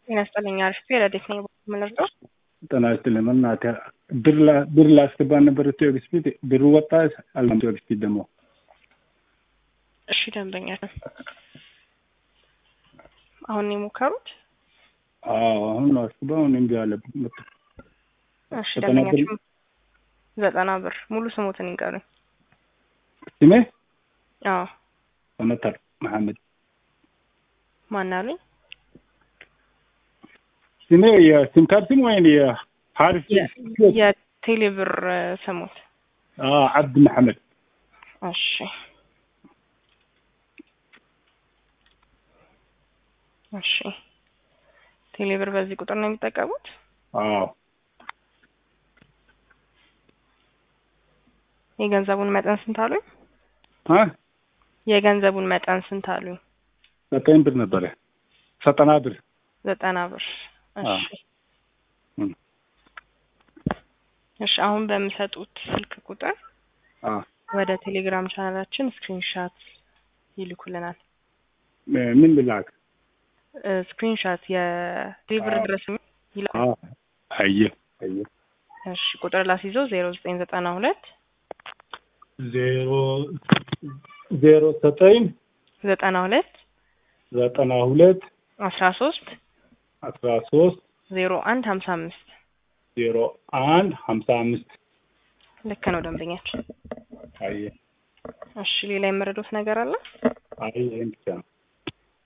ጤና ይስጥልኝ። አሪፍ ረዴት ነኝ። የምንረዳው ጤና ይስጥልኝ። በእናትህ ብር ላ- ብር ላስገባ ነበር ኢትዮ ኤክስፒድ ብሩ ወጣ አልም ኢትዮ ኤክስፒድ ደግሞ እሺ፣ ደንበኛ አሁን ነው የሞከሩት? አዎ አሁን ነው አስገባ አሁን እምቢ አለ። መጣ እሺ፣ ዘጠና ብር- ደንበኛችን ዘጠና ብር ሙሉ ስሙትን ይንገሩኝ። ስሜ አዎ በመታር መሐመድ ማን አሉኝ? ስሜ የሲም ካርድ ስም ወይም የሀሪፍ የቴሌ ብር ስሙት። አብድ መሐመድ እሺ እሺ ቴሌ ብር በዚህ ቁጥር ነው የሚጠቀሙት? አዎ የገንዘቡን መጠን ስንት አሉኝ? አ የገንዘቡን መጠን ስንት አሉኝ? ዘጠኝ ብር ነበረ ዘጠና ብር ዘጠና ብር። አዎ። እሺ እም። እሺ አሁን በሚሰጡት ስልክ ቁጥር አ ወደ ቴሌግራም ቻናላችን ስክሪንሻት ይልኩልናል። ምን ልላክ? ስክሪንሻት የቴሌብር አዎ። ድረስ ይላል። አ አየ አየ እሺ ቁጥር ላስይዘው ዜሮ ዘጠኝ ዘጠና ሁለት ዜሮ ዜሮ ዘጠኝ ዘጠና ሁለት ዘጠና ሁለት አስራ ሶስት አስራ ሶስት ዜሮ አንድ ሀምሳ አምስት ዜሮ አንድ ሀምሳ አምስት ልክ ነው ደንበኛችን። አየ እሺ ሌላ የመረዱት ነገር አለ? አየ ይሄን ብቻ ነው።